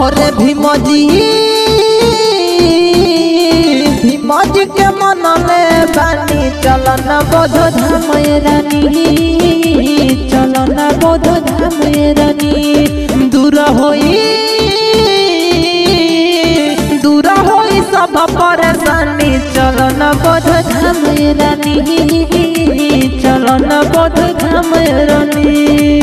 और भीमजी भीमजी के मनले बानी चलन बोध धाम रानी चलन बोध धाम रानी दूर होई दूर होई सब परेशानी चलन बोध धाम रानी चलन बोध धाम रानी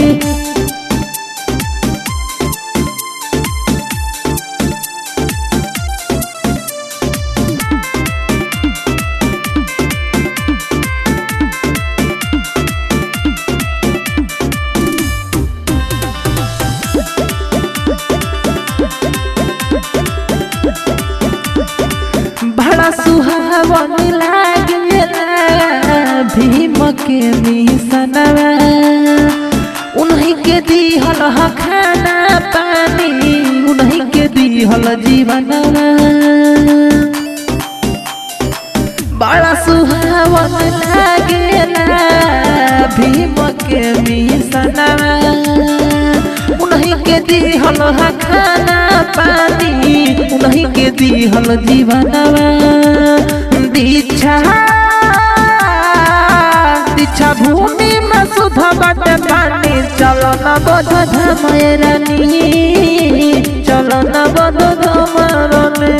बड़ा सुहावन लागेला भीम के मिसनवा उन्हीं के दिहल ह खाना पानी उन्हीं के दिहल जीवनवा बड़ा सुहावन लागेला भीम के मिसनवा उन्हीं के दिहल ह खाना पानी उन्हीं के दिहल जीवनवा दीक्षा दीक्षा भूमि में सुध बट पानी चलो न बोध धाम रानी चलो न बोध धाम रानी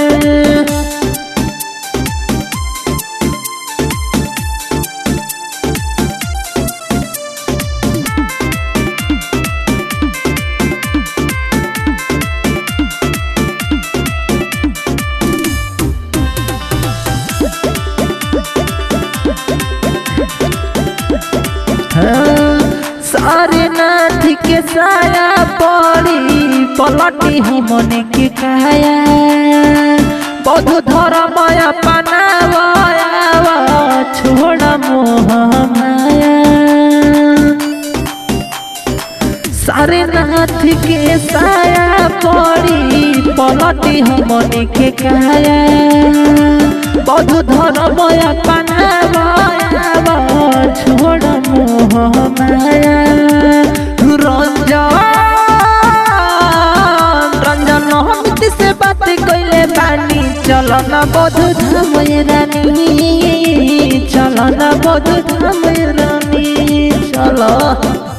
सारे नाथ के साया पड़ी पलटी हमने के काया बौद्ध धर्म अपनावा छोड़ मोह माया सारे नाथ के साया पड़ी पलटी हमने के काया बौद्ध धर्म अपनावा छोड़ मोह माया रंजन रंजन हमती से बात कैले बानी चलो न बोध धाम रानी चलो न बोध धाम रानी चलो